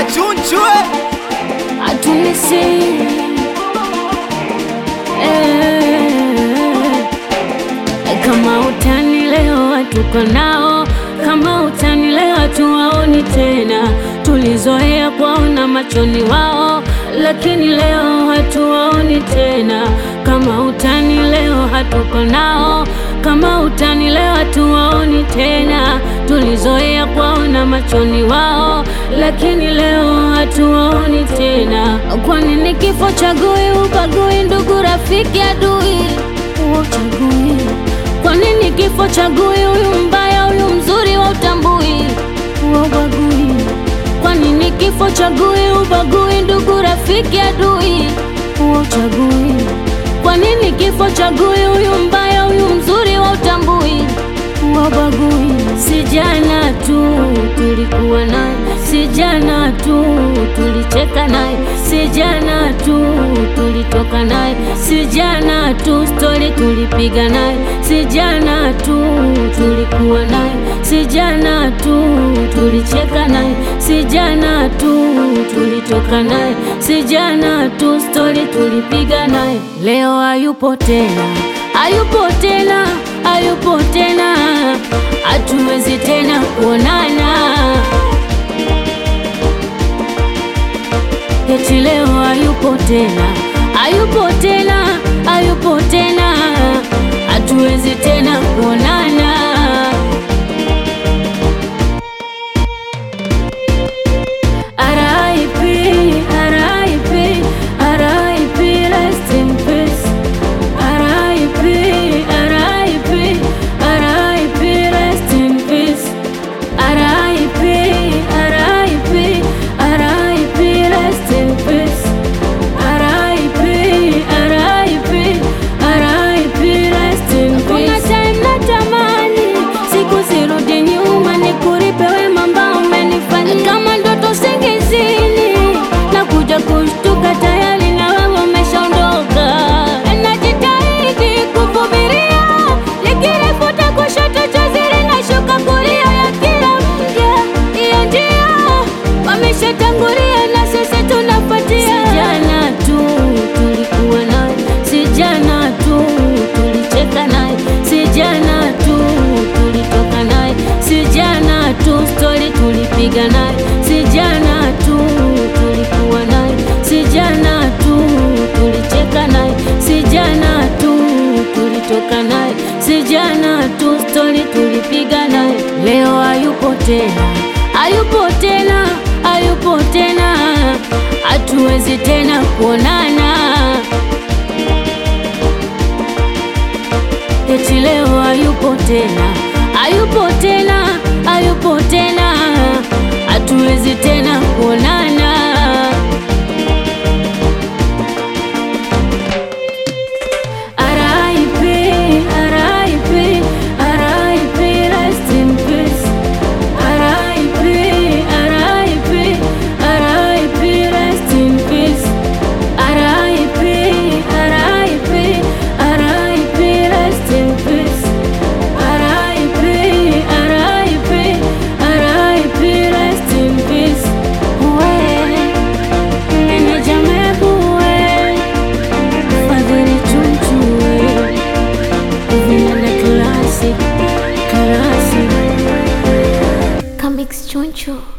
Chunchwe atunisi eh, kama utani leo hatuko nao, kama utani leo hatuwaoni tena, tulizoea kuwaona machoni wao, lakini leo hatuwaoni tena, kama utani leo hatuko nao, kama utani leo hatuwaoni tena, tulizoea kuwaona machoni wao, lakini leo hatuwaoni tena. Kwa nini kifo chagui, ubagui, ndugu, rafiki, adui, uchagui? Kwa nini kifo chagui, huyu mbaya, huyu mzuri, wa utambui, wa ubagui? Kwa nini kifo chagui, ubagui, ndugu, rafiki, adui, wa uchagui? Kwa nini kifo chagui, huyu mbaya, huyu mzuri, wa utambui, wa ubagui? Si jana tu tulikuwa naye, si jana tu tulicheka naye, si jana tu tulitoka naye, si jana tu stori tulipiga naye, si jana tu tulikuwa naye, si jana tu tulicheka naye, si jana tu tulitoka naye, si jana tu stori tulipiga naye. Leo hayupo tena, hayupo tena, hayupo tena, hatuwezi tena kuonana. Eti leo hayupo tena, hayupo tena, hayupo tena, hatuwezi tena kuonana. RIP, RIP, RIP, rest in peace. RIP, RIP, RIP, rest in peace. RIP, RIP, RIP, rest in peace. RIP, RIP, RIP, rest in peace. Kuna time natamani siku zirudi nyuma, nikuripe wema ambao umenifanyia kama ndoto singizini, na kuja kushtuka tayari na wewe umeshaondoka. Najitahidi kuvumilia, nikilifuta kushoto chozi linashuka kulia ya kila mja, hiyo njia wameshatangulia na sisi tunafuatia. Si jana tu tulikuwa naye, si jana tu tulicheka naye, si jana tu tulitoka naye, si jana tu stori tulipiga naye, si jana tu tulikuwa naye, si jana tu tulicheka naye, si jana tu tulitoka naye, si jana tu stori tulipiga naye. Leo hayupo tena, hayupo tena, hayupo tena, hatuwezi tena kuonana. Eti leo hayupo tena, hayupo tena, hayupo tena, hatuwezi tena kuonana. RIP, RIP, RIP, rest in peace. RIP, RIP, RIP, rest in peace. RIP, RIP, RIP, rest in peace. RIP, RIP, RIP, rest in peace. Wewe, meneja Mebu wewe, Fadhili Chunchu wewe, Vinanda Classic, Classic. Comics Choncho.